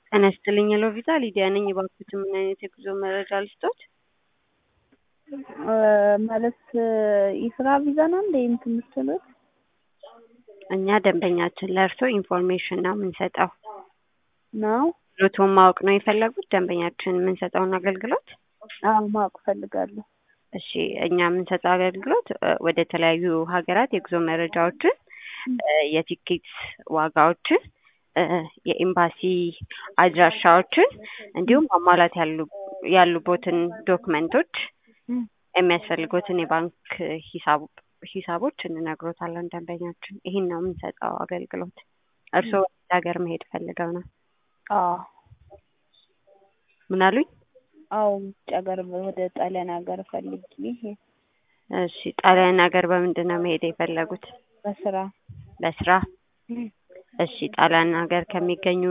ጤና ይስጥልኝ ሄሎ ቪዛ ሊዲያ ነኝ። እባክዎት ምን አይነት የጉዞ መረጃ ልስጦት? ማለት የስራ ቪዛ ነው እንደ እንትን የምትሉት? እኛ ደንበኛችን ለእርሶ ኢንፎርሜሽን ነው የምንሰጠው። ነው? ሎቶን ማወቅ ነው የፈለጉት ደንበኛችን የምንሰጠውን አገልግሎት? አዎ ማወቅ እፈልጋለሁ። እሺ እኛ የምንሰጠው አገልግሎት እ ወደ ተለያዩ ሀገራት የጉዞ መረጃዎችን እ የቲኬት ዋጋዎችን እ የኤምባሲ አድራሻዎችን እንዲሁም ማሟላት ያሉ ያሉቦትን ዶክመንቶች እም፣ የሚያስፈልጉትን የባንክ ሂሳብ ሂሳቦች እንነግሮታለን ደንበኛችን። ይህን ነው የምንሰጠው አገልግሎት። እርስዎ ወደ ሀገር መሄድ ፈልገው ነው? አዎ ምን አሉኝ? አዎ ውጭ ሀገር ወደ ጣሊያን ሀገር ፈልጌ እሺ ጣሊያን ሀገር በምንድን ነው መሄድ የፈለጉት? በስራ ለስራ? እም፣ እሺ ጣሊያን ሀገር ከሚገኙ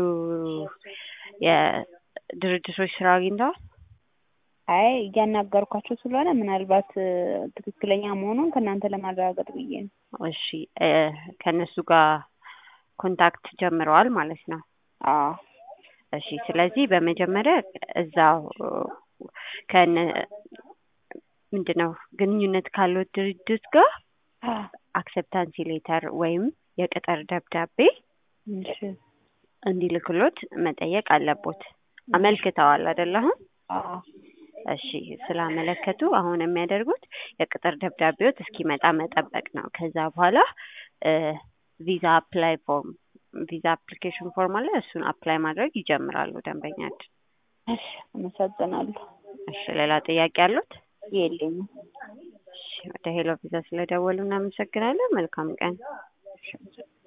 የድርጅቶች ስራ አግኝተዋል? አይ እያናገርኳቸው ስለሆነ ምናልባት እ ትክክለኛ መሆኑን ከእናንተ ለማረጋገጥ ብዬ ነው። እሺ እ ከእነሱ ጋር ኮንታክት ጀምረዋል ማለት ነው? አዎ እሺ ስለዚህ በመጀመሪያ እዛው ከነ ምንድን ነው ግንኙነት ካለው ድርጅት ጋር አክሰፕታንሲ ሌተር ወይም የቅጥር ደብዳቤ እሺ እንዲልክሎት መጠየቅ አለቦት። አመልክተዋል አይደል አሁን? አዎ እሺ ስላመለከቱ አሁን የሚያደርጉት የቅጥር ደብዳቤዎት እስኪመጣ መጠበቅ ነው። ከዛ በኋላ እ ቪዛ አፕላይ ፎርም ቪዛ አፕሊኬሽን ፎርም አለ እሱን አፕላይ ማድረግ ይጀምራሉ ደንበኛችን። እሺ አመሰግናለሁ። እሺ ሌላ ጥያቄ አሉት? የለኝም። እሺ ወደ ሄሎ ቪዛ ስለደወሉ እናመሰግናለን። መልካም ቀን። እሺ አመሰግናለሁ።